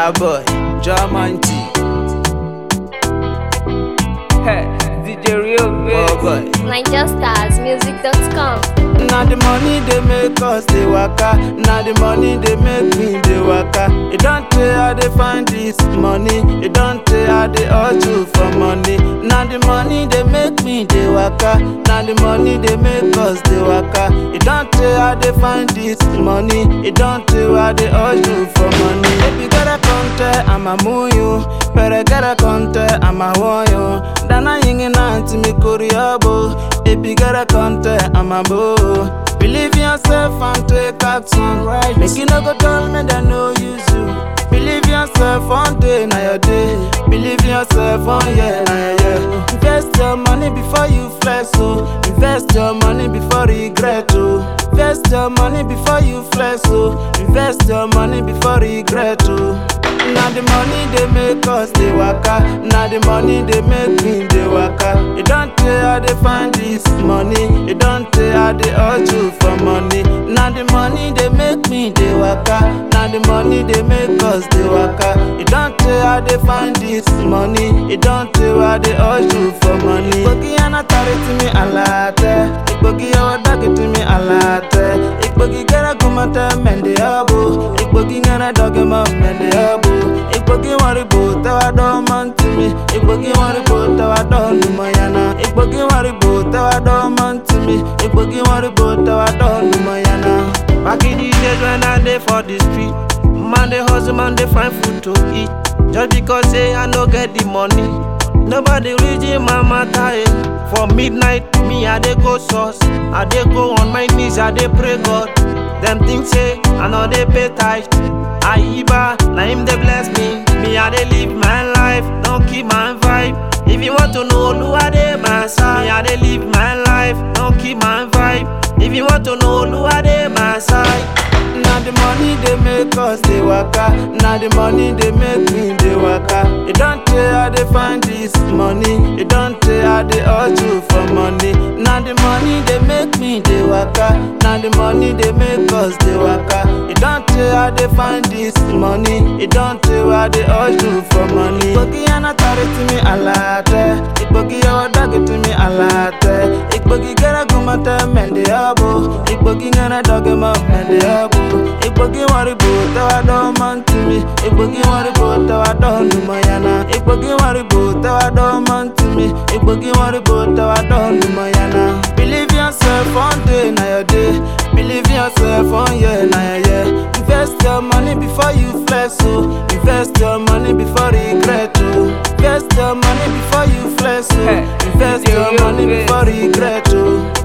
Starboy, Jamanti, DJ Real oh Bass. boy. NigerStarsMusic.com. Now the money they make us they waka. Now the money they make me they waka. It don't tell how they find this money. It don't tell how they hustle for money. Now the money they make me they waka. Now the money they make us they waka. It don't tell how they find this money. It don't tell how they hustle for money. If you gotta contact, I'ma move you. Better gotta contact, I'ma want you. Dana yingin anti me kuriabo. If you gotta contact, I'ma boo. Believe in yourself and take action. Right. Make you no go tell me that no use you. Believe in yourself one day, now your day. Believe in yourself one year, now your year. Invest your money before you flex, oh. Invest your money before regret, oh. Invest your money before you flex, oh. Invest your money before regret, oh. Now the money they make us they waka. Now the money they make me they waka. It don't tell how they find this money. It don't tell how they hustle for money. Now the money they make me they waka. Now the money they make us they waka. It don't tell how they find this money. It don't tell how they hustle for money. Igbogi anatari to me alate. Igbogi awadaki to me alate. Igbogi gara kumata mende abo. Igbogi ngana doge ma mende abo. Igbogi wari bo tawa do man to me. Igbogi wari bo tawa do numayana. Igbogi wari bo tawa do man to me. Igbogi wari bo tawa do numayana. Back in the days when I dey for the street, man dey hustle, man dey find food to eat. Just because say I no get the money, nobody reaching my matter. Eh. For midnight, me I dey go source, I dey go on my knees, I dey pray God. Them think say I no dey pay tithe. Aiba, na him dey bless me. Me I dey live my life, don't keep my vibe. If you want to know Oluwa dey my side, me I dey live my life, don't keep my vibe. If you want to know Oluwa dey my side. Now the money they make us they waka. Now the money they make me they waka. It don't tell how they find this money. It don't tell how they hustle for money. Now the money they make me they waka. Now the money they make us they waka. It don't tell how they find this money. It don't tell how they hustle for money. Igbogi anatari to me alate. Igbogi awadagi to me alate. Igbogi gara gumata mende abo. Igbogi ngana doge ma mende abo. Igbogi wari bo tawa do man to me. Igbogi wari bo tawa do numayana. Igbogi wari bo tawa do man to me. Igbogi wari bo tawa do numayana. Believe in yourself one day, now your day. Believe in yourself one year, now your year. Invest your money before you flex, oh. Invest your money before regret, oh. Invest your money before you flex, oh. Invest your money before regret, oh.